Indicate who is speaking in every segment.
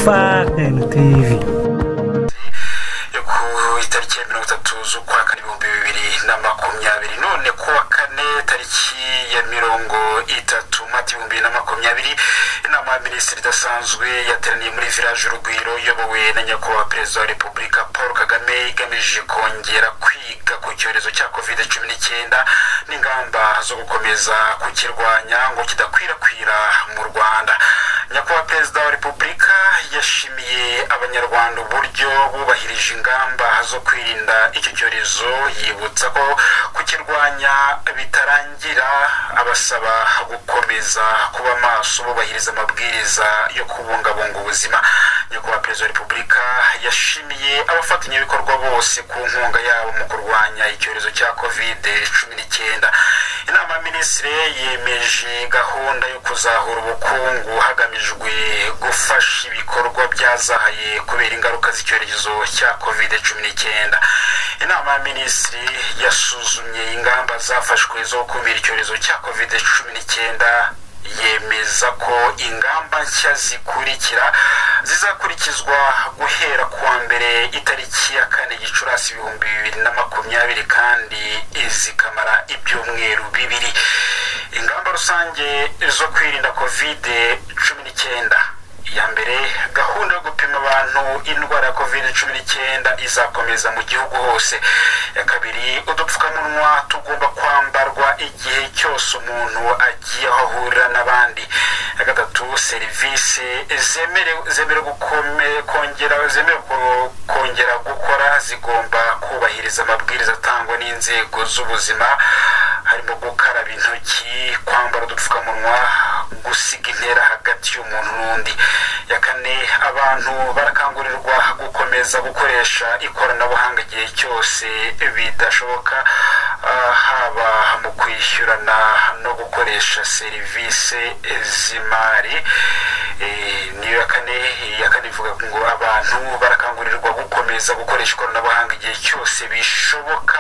Speaker 1: farden tv
Speaker 2: ku itariki ya mirongo itatu z'ukwa kane ibihumbi bibiri na makumyabiri none ku wa kane tariki ya mirongo itatu mata ibihumbi bibiri na makumyabiri inama ya minisitiri idasanzwe yateraniye muri village urugwiro iyobowe na nyakubahwa perezida wa repubulika paul kagame igamije kongera kwiga ku cyorezo cya covid cumi n'icyenda n'ingamba zo gukomeza kukirwanya ngo kidakwirakwira mu rwanda nyakubahwa perezida wa repubulika yashimiye abanyarwanda uburyo bubahirije ingamba zo kwirinda icyo cyorezo yibutsa ko kukirwanya bitarangira abasaba gukomeza kuba maso bubahiriza amabwiriza yo kubungabunga ubuzima nyakubahwa perezida wa repubulika yashimiye abafatanyabikorwa bose ku nkunga yabo mu kurwanya icyorezo cya kovide cumi n'icyenda inama ya minisitiri yemeje gahunda yo kuzahura ubukungu hagamijwe gufasha ibikorwa byazahaye kubera ingaruka z'icyorezo cya kovide cumi n'icyenda inama ya minisitiri yasuzumye ingamba zafashwe zo gukumira icyorezo cya kovide cumi n'icyenda yemeza ko ingamba nshya zikurikira zizakurikizwa guhera kuwa mbere itariki ya kane gicurasi ibihumbi bibiri na makumyabiri kandi zikamara ibyumweru bibiri ingamba rusange zo kwirinda kovide cumi n'icyenda iya mbere gahunda yo gupima abantu indwara ya kovide cumi n'icyenda izakomeza mu gihugu hose iya kabiri udupfukamunwa tugomba kwambarwa igihe cyose umuntu agiye aho ahurira n'abandi iya gatatu serivisi zemerewe kongera zemerewe kongera gukora zigomba kubahiriza amabwiriza atangwa n'inzego z'ubuzima harimo gukaraba intoki kwambara udupfukamunwa gusiga intera hagati y'umuntu n'undi ya kane abantu barakangurirwa gukomeza gukoresha ikoranabuhanga igihe cyose bidashoboka haba mu kwishyurana no gukoresha serivisi z'imari niyo ya kane ya kane ivuga ngo abantu barakangurirwa gukomeza gukoresha ikoranabuhanga igihe cyose bishoboka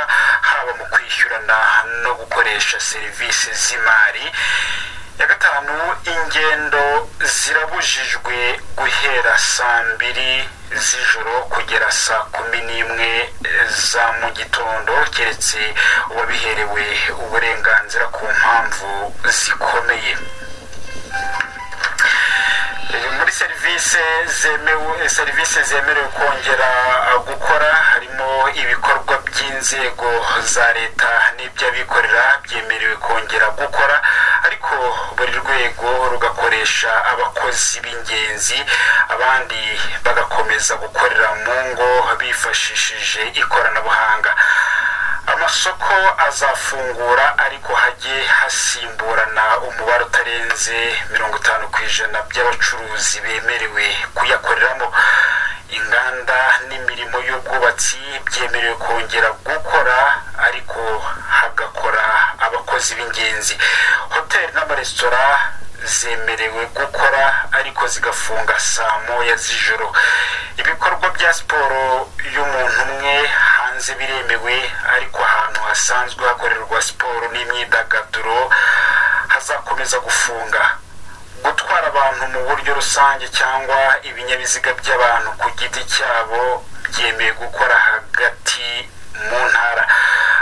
Speaker 2: haba mu kwishyurana no gukoresha serivisi z'imari ya gatanu ingendo zirabujijwe guhera saa mbiri z'ijoro kugera saa kumi n'imwe za mu gitondo keretse uwabiherewe uburenganzira ku mpamvu zikomeye muri serivisi zemewe serivisi zemerewe kongera gukora harimo ibikorwa by'inzego za leta n'iby'abikorera byemerewe kongera gukora ariko buri rwego rugakoresha abakozi b'ingenzi abandi bagakomeza gukorera mu ngo bifashishije ikoranabuhanga amasoko azafungura ariko hajye hasimburana umubare utarenze mirongo itanu ku ijana by'abacuruzi bemerewe kuyakoreramo inganda n'imirimo y'ubwubatsi byemerewe kongera gukora ariko hagakora abakozi b'ingenzi hoteli n'amaresitora zemerewe gukora ariko zigafunga saa moya z'ijoro ibikorwa bya siporo y'umuntu umwe hanze biremewe ariko ahantu hasanzwe hakorerwa siporo n'imyidagaduro hazakomeza gufunga gutwara abantu mu buryo rusange cyangwa ibinyabiziga by'abantu ku giti cyabo byemeye gukora hagati mu ntara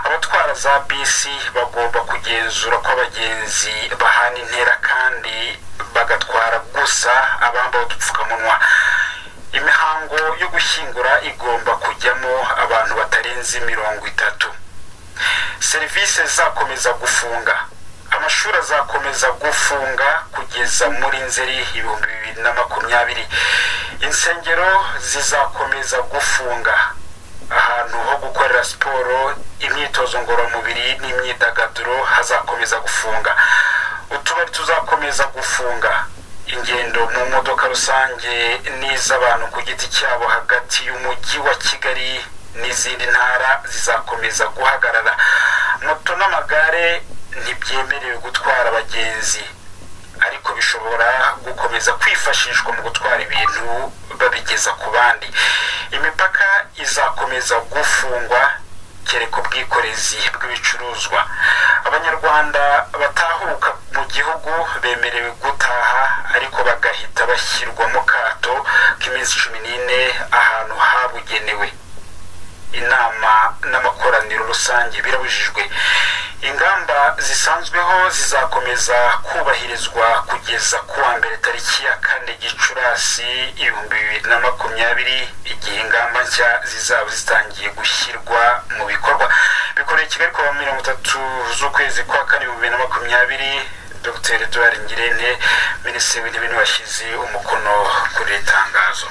Speaker 2: abatwara za bisi bagomba kugenzura ko abagenzi bahana intera kandi bagatwara gusa abambaye udupfukamunwa imihango yo gushyingura igomba kujyamo abantu batarenze mirongo itatu serivisi zakomeza gufunga amashuri azakomeza gufunga kugeza muri nzeri ibihumbi bibiri na makumyabiri insengero zizakomeza gufunga ahantu ho gukorera siporo imyitozo ngororamubiri n'imyidagaduro hazakomeza gufunga utubari tuzakomeza gufunga ingendo mu modoka rusange n'iz'abantu ku giti cyabo hagati y'umujyi wa kigali n'izindi ntara zizakomeza guhagarara moto n'amagare ntibyemerewe gutwara abagenzi ariko bishobora gukomeza kwifashishwa mu gutwara ibintu babigeza ku bandi imipaka izakomeza gufungwa kereka ubwikorezi bw'ibicuruzwa abanyarwanda batahuka mu gihugu bemerewe gutaha ariko bagahita bashyirwa mu kato bw'iminsi cumi n'ine ahantu habugenewe inama n'amakoraniro rusange birabujijwe ingamba zisanzweho zizakomeza kubahirizwa kugeza ku wa mbere tariki ya kane gicurasi ibihumbi bibiri na makumyabiri igihe ingamba nshya zizaba zitangiye gushyirwa mu bikorwa bikoreye kigali kuwa mirongo itatu z'ukwezi kwa kane ibihumbi bibiri na makumyabiri dr eduard ngirente minisitiri w'intebe niwe washyize umukono kuri iri tangazo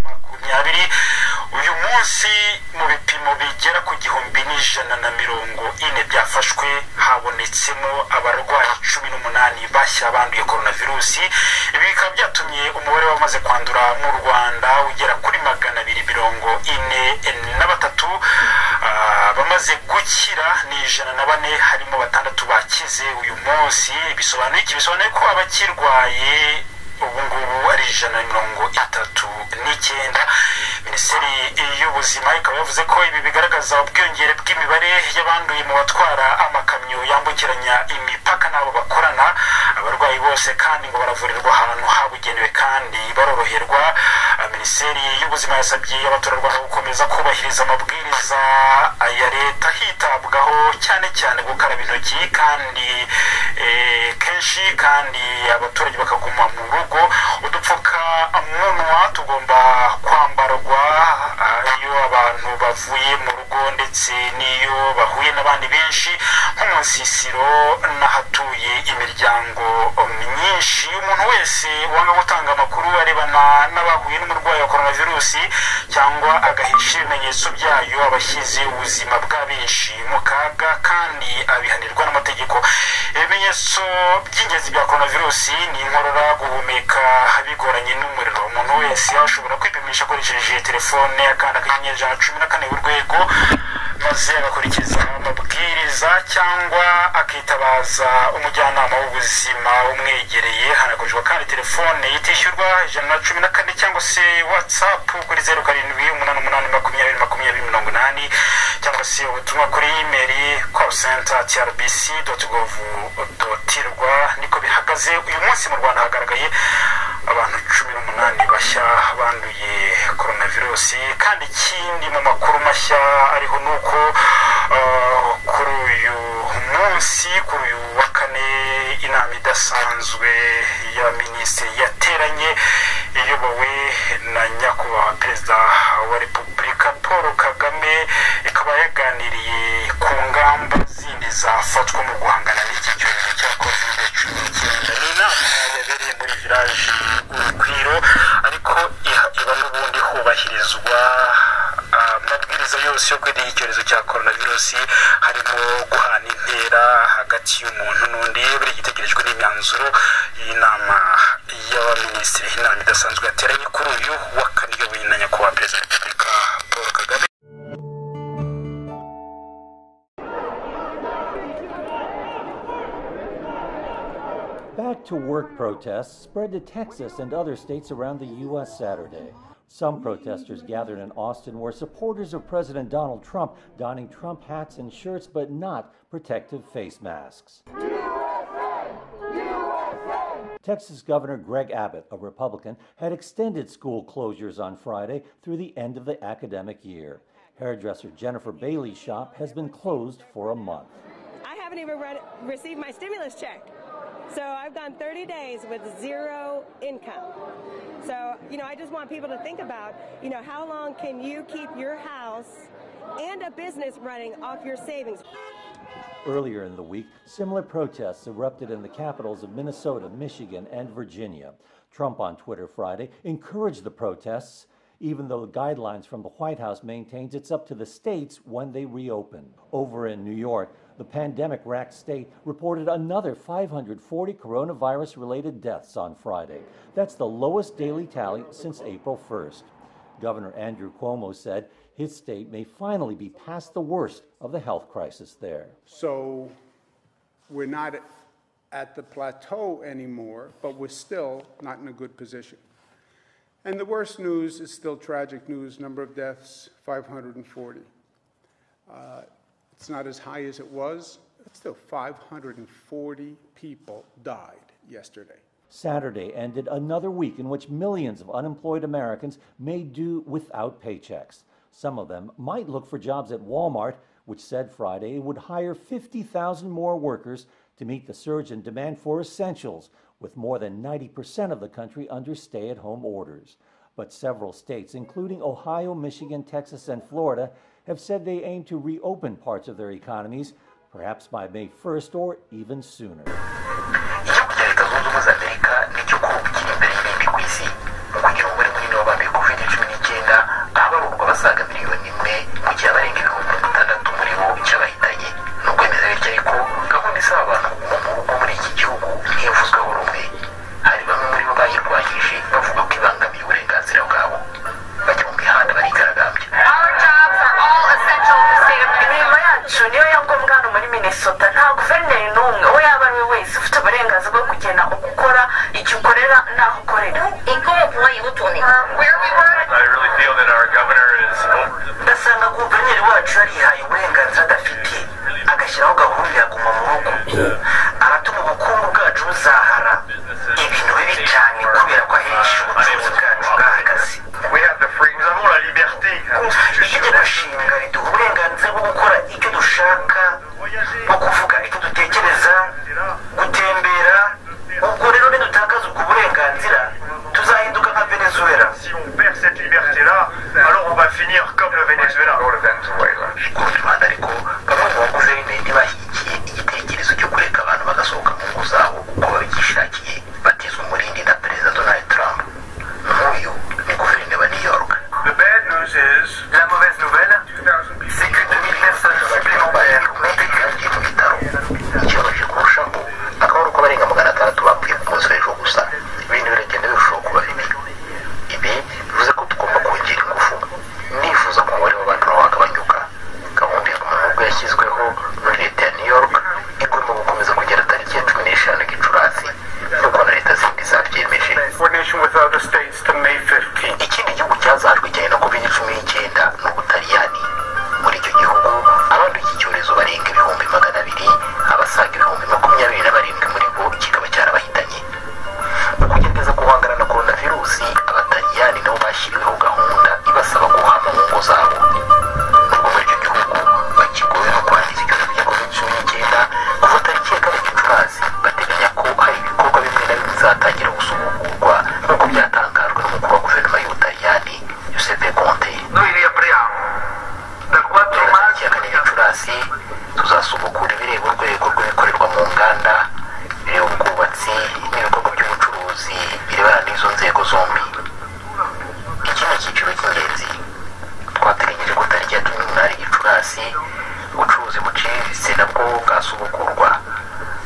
Speaker 2: makumyabiri uyu munsi mu bipimo bigera ku gihumbi n'ijana na mirongo ine byafashwe habonetsemo abarwayi cumi n'umunani bashya banduye coronavirusi ibi bikaba byatumye umubare w'abamaze kwandura mu rwanda ugera kuri magana abiri mirongo ine na batatu abamaze gukira ni ijana na bane harimo batandatu bakize uyu munsi bisobanuye iki bisobanuye ko abakirwaye ubu ngubu ari ijana na mirongo itatu n'icyenda minisiteri y'ubuzima ikaba yavuze ko ibi bigaragaza ubwiyongere bw'imibare y'abanduye mu batwara amakamyo yambukiranya imipaka n'abo bakorana abarwayi bose kandi ngo baravurirwa ahantu habugenewe kandi baroroherwa minisiteri y'ubuzima yasabye abaturarwanda gukomeza kubahiriza amabwiriza ya leta hitabwaho cyane cyane gukaraba intoki kandi kenshi kandi abaturage bakaguma mu rugo udupfukamunwa tugomba kwambarwa iyo abantu bavuye mu rugo ndetse n'iyo bahuye n'abandi benshi nko mu nsisiro n'ahatuye imiryango myinshi umuntu wese wanga gutanga amakuru arebana n'abahuye n'umurwayi wa coronavirusi cyangwa agahisha ibimenyetso byayo aba ashyize ubuzima bwa benshi mu kaga kandi abihanirwa n'amategeko ibimenyetso by'ingenzi bya coronavirusi ni inkorora guhumeka bigoranye n'umuriro umuntu wese ashobora kwipimisha akoresheje telefone akanda akanyenyeri ijana cumi na kane urwego maze agakurikiza amabwiriza cyangwa akitabaza umujyanama w'ubuzima umwegereye hanakoreshwa kandi telefone itishyurwa ijana na cumi na kane cyangwa se watsapu kuri zeru karindwi umunani umunani makumyabiri makumyabiri mirongo inani cyangwa se ubutumwa kuri imeri call center trbc gov rwa niko bihagaze uyu munsi mu rwanda hagaragaye abantu cumi n'umunani bashya banduye coronavirusi kandi ikindi mu makuru mashya ariho ni uko kuri uyu munsi kuri uyu wa kane inama idasanzwe ya minisitiri yateranye iyobowe na nyakubahwa perezida wa repubulika paul kagame ikaba yaganiriye ku ngamba zindi zafatwa mu guhangana n'iki cyorezo cya kovide cumi n'icyenda ni inama yabereye muri viraje urugwiro ariko iba n'ubundi hubahirizwa amabwiriza yose yo kwirinda icyorezo cya coronavirusi harimo guhana intera hagati y'umuntu n'undi buri gitegerejwe n'imyanzuro y'inama y'abaminisitiri inama idasanzwe yateranye kuri uyu wa kane iyoboye na nyakubahwa perezida wa repubulika paul kagame
Speaker 1: Back to work protests spread to Texas and other states around the U.S. Saturday. Some protesters gathered in Austin were supporters of President Donald Trump, donning Trump hats and shirts but not protective face masks. USA! USA! Texas Governor Greg Abbott, a Republican, had extended school closures on Friday through the end of the academic year. Hairdresser Jennifer Bailey's shop has been closed for a month.
Speaker 3: I haven't even read, received my stimulus check. So I've gone 30 days with zero income. So, you know, I just want people to think about, you know, how long can you keep your house and a business running off your savings?
Speaker 1: Earlier in the week, similar protests erupted in the capitals of Minnesota, Michigan, and Virginia. Trump on Twitter Friday encouraged the protests even though guidelines from the White House maintains it's up to the states when they reopen. Over in New York, the pandemic racked state reported another 540 coronavirus related deaths on Friday. That's the lowest daily tally since April 1st. Governor Andrew Cuomo said his state may finally be past the worst of the health crisis there.
Speaker 4: So we're not at the plateau anymore, but we're still not in a good position. And the worst news is still tragic news number of deaths 540. Uh, it's not as high as it was, but still 540 people died yesterday.
Speaker 1: Saturday ended another week in which millions of unemployed Americans may do without paychecks. Some of them might look for jobs at Walmart, which said Friday it would hire 50,000 more workers to meet the surge in demand for essentials, with more than 90% of the country under stay at home orders. But several states, including Ohio, Michigan, Texas, and Florida, have said they aim to reopen parts of their economies, perhaps by May 1st or even sooner.
Speaker 2: igihugu cya leta zunze ubumwe za amerika nicyo gihugu cy'imbererembe ku isi mu gihugu bari muri nova mbere covid cumi n'icyenda ahabarurwa basaga miliyoni imwe mu gihe abarenga ibihumbi mirongo itandatu muri bo cy'abahitanye ni ukwemeza bityo ariko gahunda isaba abantu kuguma mu rugo muri iki gihugu ntiyavuzweho rumwe hari bamwe muri bo bayirwanyije bavuga ko ibangamiye uburenganzira bwabo bajya mu mihanda barigaragambya
Speaker 5: Our jobs are all essential in the state of Imirimo yacu niyo ya ngombwa hano muri Minnesota nta guverineri n'umwe uwo yaba ari we wese ufite uburenganzira bwo kugena uko ukora icyo ukorera n'aho ukorera Where we work.
Speaker 6: I really feel that our governor is over
Speaker 2: ndasanga guverineri wacu yarihaye uburenganzira adafite agashyiraho gahunda ya guma mu rugo aratuma ubukungu bwacu buzahara ibintu bibi cyane kubera ko ahenshi ubucuruzi bwacu bwahagaze
Speaker 6: We have the free, nous avons la liberté
Speaker 2: itegeko
Speaker 6: constitutionnelle
Speaker 2: nshinga riduha uburenganzira bwo gukora icyo dushaka bwo kuvuga icyo dutekereza gutembera ubwo rero nidutakaza ubwo burenganzira tuzahinduka nka venezuela
Speaker 6: Si on perd cette liberté-là, alors on va finir comme le Venezuela.
Speaker 2: ku rwanda ariko bamwe mu bakozi b'ibindi bashyigikiye igitekerezo cyo kureka abantu bagasohoka mu ngo zabo kuko babyishakiye batizwa umurindi na perezida donald trump n'uyu ni guverinoma new york
Speaker 6: The bad news is
Speaker 2: la mauvaise nouvelle c'est que 2000 personnes supplémentaires ont été kwihagira mu bitaro ikibabaje kurushaho akaba ari uko abarenga magana atandatu bapfuye ku munsi w'ejo gusa ibintu biragenda birushaho kuba bibi ibi bivuze ko tugomba kongera ingufu nifuza ko umubare w'abantu nawo wagabanyuka gahunda yo mu rugo yashyizweho muri leta ya new york igomba gukomeza kugera tariki ya cumi n'eshanu gicurasi nk'uko na leta zindi zabyemeje
Speaker 6: coordination with other states to May 15th.
Speaker 2: ikindi gihugu cyazahajwe cyane na covid cumi n'icyenda ni ubutaliyani muri icyo gihugu abanduye iki cyorezo barenga ibihumbi magana abiri abasaga ibihumbi makumyabiri na barindwi muri bo kikaba cyarabahitanye mu kugerageza guhangana na korona virusi abataliyani nabo bashyiriweho gahunda ibasaba guhama mu ngo zabo nubwo muri icyo gihugu bakigowe no kwangiza icyorezo cya covid cumi n'icyenda kuva tariki ya kane gicurasi bateganya ko hari ibikorwa bimwe na bimwe bizatangira gusubugurwa nk'uko byatangajwe n'umukuru wa guverinoma y'ubutaliyani yusefe konte
Speaker 6: Noi riapriamo. Dal 4
Speaker 2: Turamaze ikiyakane gicurasi tuzasubukura ibireba urwego rw'ibikorerwa mu nganda bireba ubwubatsi n'ibikorwa by'ubucuruzi birebana n'izo nzego zombi iki ni icyiciro cy'ingenzi twateganyije ko tariki ya cumi n'umunani gicurasi ubucuruzi buciriritse nabwo bwasubukurwa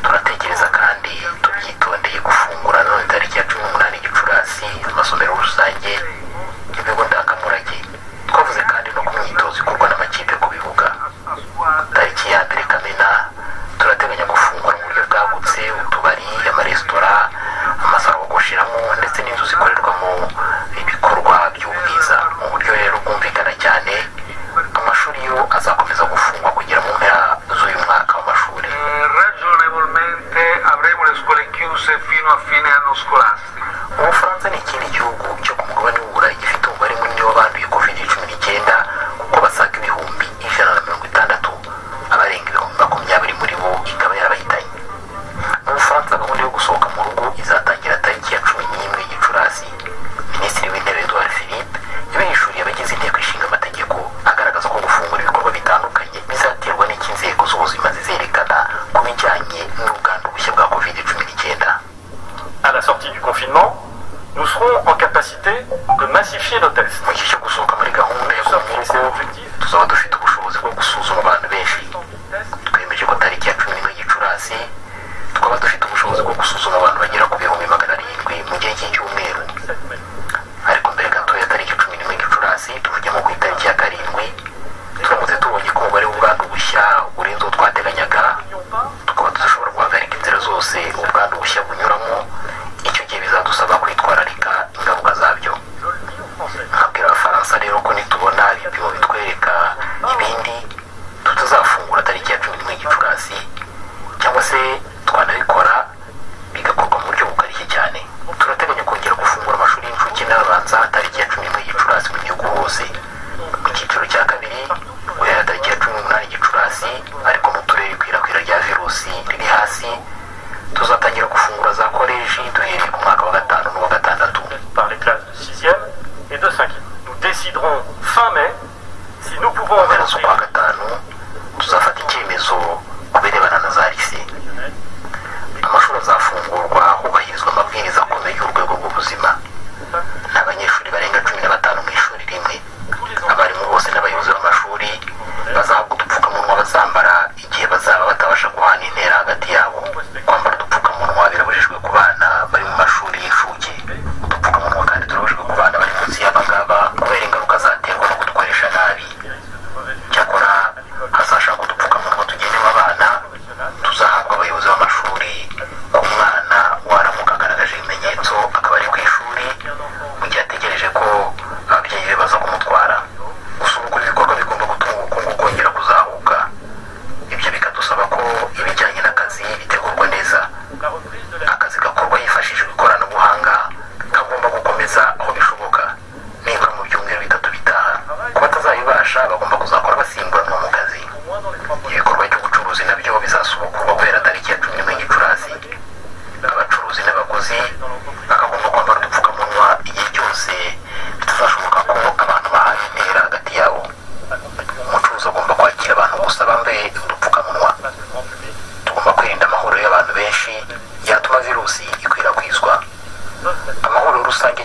Speaker 2: turatekereza kandi tubyitondeye gufungura none tariki ya cumi n'umunani gicurasi amasomero rusange ibigo ndangamurage twavuze kandi no ku myitozo ikorwa n'amakipe ku bibuga tariki ya mbere kamena turateganya gufungura mu buryo bwagutse utubari amaresitora amasaro bogosheramo ndetse n'inzu zikorerwamo ibikorwa by'ubwiza mu buryo rero bwumvikana cyane amashuri yo azakomeza gufungwa kugera mu mpera z'uyu mwaka w'amashuri
Speaker 6: Ragionevolmente avremo le scuole chiuse fino a fine anno scolastico.
Speaker 2: ubufaransa ni ikindi gihugu cyo ku mugabane w'uburayi gifite umubare munini w'abanduye covid cumi n'icyenda kuko basaga ibihumbi ijana na mirongo itandatu abarenga ibihumbi makumyabiri muri bo ikaba yarabahitanye mu bufaransa gahunda yo gusohoka mu rugo izatangira tariki ya cumi n'imwe gicurasi minisitiri w'intebe edouard philippe yabihishuriye abagize inteko ishinga amategeko agaragaza ko gufungura ibikorwa bitandukanye bizaterwa n'icyo inzego z'ubuzima zizerekana ku bijyanye n'ubwandu bushya bwa covid cumi n'icyenda
Speaker 7: à la sortie du confinement, nous serons en capacité de massifier nos tests.
Speaker 2: mu gihe cyo gusohoka muri gahunda yo
Speaker 7: Nous
Speaker 2: kuruhuka
Speaker 7: sommes fixés
Speaker 2: tuzaba dufite ubushobozi bwo gusuzuma abantu benshi
Speaker 7: tests.
Speaker 2: twemeje ko tariki ya cumi n'imwe gicurasi twaba dufite ubushobozi bwo gusuzuma abantu bagera ku bihumbi magana arindwi mu gihe cy'icyumweru ariko mbere gato ya tariki cumi n'imwe gicurasi tuvugemo ku itariki ya karindwi turamutse tubonye ko umubare w'ubwandu bushya urenze uwo twateganyaga tukaba tudashobora guhagarika inzira zose ubwandu bushya bunyuramo icyo gihe bizadusaba kwitwararika ingaruka zabyo nkabwira abafaransa rero ko nitubona ibipimo bitwereka ibindi tutazafungura tariki ya cumi n'imwe gicurasi cyangwa se twanabikora bigakorwa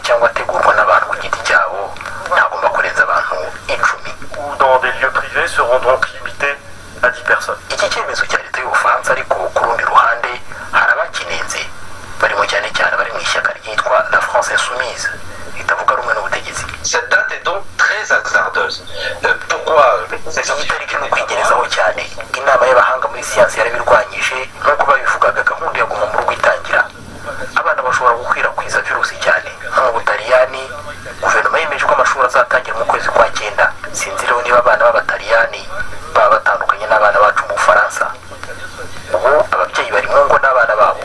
Speaker 2: cyangwa ategurwa n'abantu ku giti cyabo ntagomba kurenza abantu icumi
Speaker 7: ou dans des lieux privés seront donc limités à 10 personnes.
Speaker 2: iki cyemezo cya leta y'ubufaransa ariko ku rundi ruhande hari abakinenze barimo cyane cyane abari mu ishyaka ryitwa la france insoumise ritavuga rumwe n'ubutegetsi
Speaker 8: Cette date est donc très hasardeuse. Euh, pourquoi euh, c'est
Speaker 2: iyi
Speaker 8: sorti
Speaker 2: tariki ni ukwigerezaho cyane inama y'abahanga muri siyansi yarabirwanyije nk'uko babivugaga gahunda ya guma mu rugo itangira abana bashobora gukwirakwiza virusi cyane nko mu butaliyani guverinoma yemeje ko amashuri azatangira mu kwezi kwa cyenda sinzireho niba abana b'abataliyani baba batandukanye n'abana bacu mu bufaransa ubu ababyeyi bari mu ngo n'abana babo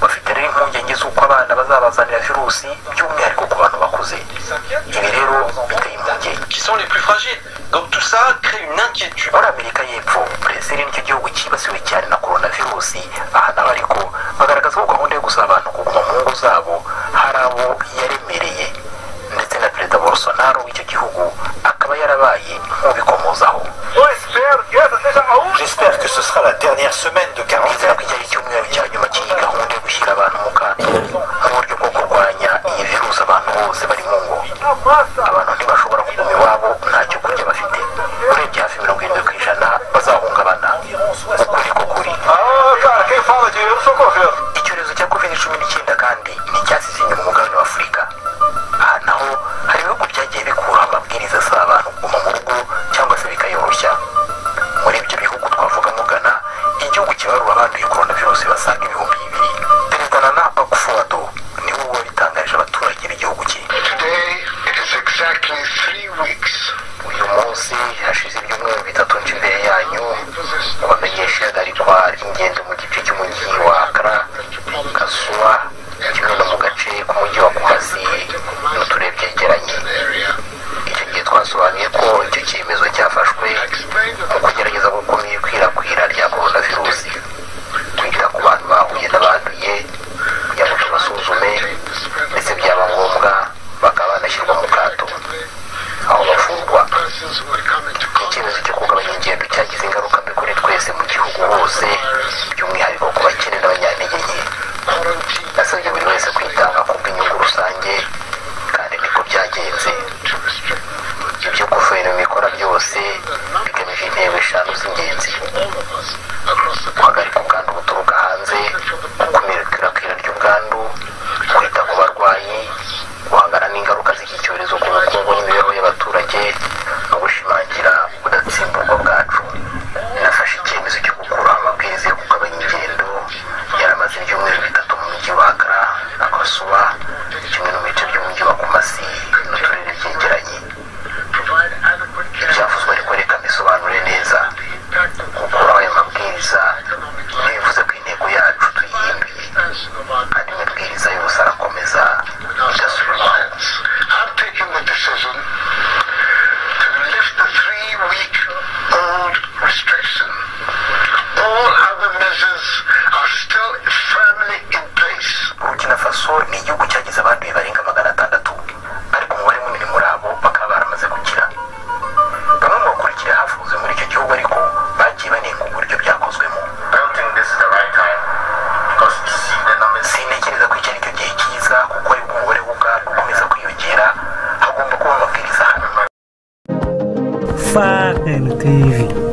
Speaker 2: bafite rero impungenge z'uko abana bazabazanira virusi by'umwihariko ku bantu bakuze ibi rero biteye impungenge
Speaker 8: qui sont les plus fragiles. Donc tout ça crée une inquiétude.
Speaker 2: muri amerika y'epfo brezil nicyo gihugu cyibasiwe cyane na coronavirusi aha naho ariko bagaragaza ko gahunda yo gusaba abantu kuguma mu ngo zabo hari abo yaremereye ndetse na perezida bolsonaro w'icyo gihugu akaba yarabaye nk'ubikomozaho
Speaker 8: J'espère que ce sera la dernière semaine de
Speaker 2: bizera ko iki ari icyumweru cya nyuma cy'iyi gahunda yo gushyira abantu mu kato nk'uburyo bwo kurwanya iyi virusi abantu bose bari mu ngo abantu ntibashobora kuguma iwabo ntacyo kurya bafite urebye hafi mirongo irindwi ku ijana bazahungabana ukuri ko kuri icyorezo cya covid cumi n'icyenda kandi nticyasize inyuma umugabane w'afurika aha naho hari ibihugu byagiye bikuraho amabwiriza asaba abantu kuguma mu rugo cyangwa se bikayoroshya muri ibyo bihugu twavugamo ghana igihugu kibarura abanduye coronavirus basaga ibihumbi bibiri perezida nana akufuado niwe uba wabitangarije abaturage b'igihugu cye
Speaker 6: Today it is exactly three weeks.
Speaker 2: uyu munsi hashize ibyumweru bitatu nje imbere yanyu abamenyesha ihagarikwa ry'ingendo mu gice cy'umujyi wa akara kasuwa kimwe no mu gace k'umujyi wa kumasi n'uturere byegeranye icyo gihe twasobanuye ko icyo cyemezo cyafashwe mu kugerageza gukumira ikwirakwira rya coronavirusi kwita ku bantu bahuye n'abanduye kugira ngo tubasuzume ndetse byaba ngombwa bakaba banashyirwa mu kato aho bavurwa icyemezo cyo kugabanya ingendo cyagize ingaruka mbi kuri twese mu gihugu hose by'umwihariko ku bakene n'abanyantege nke nasabye buri wese kwitanga ku bw'inyungu rusange kandi niko byagenze ibyo guverinoma ikora byose bigamije intego eshanu z'ingenzi guhagarika ubwandu buturuka hanze gukumira ikwirakwira ry'ubwandu kwita ku barwayi guhangana n'ingaruka z'iki cyorezo ku bukungu n'imibereho y'abaturage no gushimangira udatsimburwa bwacu nafashe icyemezo cyo gukuraho amabwiriza yo kugabanya ingendo yaramaze ibyumweru bitatu mu mujyi wa akara akasuba kimwe no mu bice by'umujyi wa kumasi n'uturere byegeranye ibyavuzwe ariko reka mbisobanure neza gukuraho ayo mabwiriza ntibivuze ko intego yacu tuyihimbiye andi mabwiriza yose arakomeza idasubirwaho
Speaker 6: I've taken the decision to lift the three week old restriction. All other measures are still firmly in place.
Speaker 2: burkina faso ni igihugu cyagize abanduye barenga magana atandatu ariko umubare munini muri abo bakaba baramaze gukira bamwe mu bakurikira havuze muri icyo gihugu ariko bagiye banenga uburyo byakozwemo sintekereza ko iki ari cyo gihe cyiza kuko aribwo umubare w'ubwandu ukomeza kwiyongera hagomba kuba amabwiriza hano
Speaker 9: FANTV.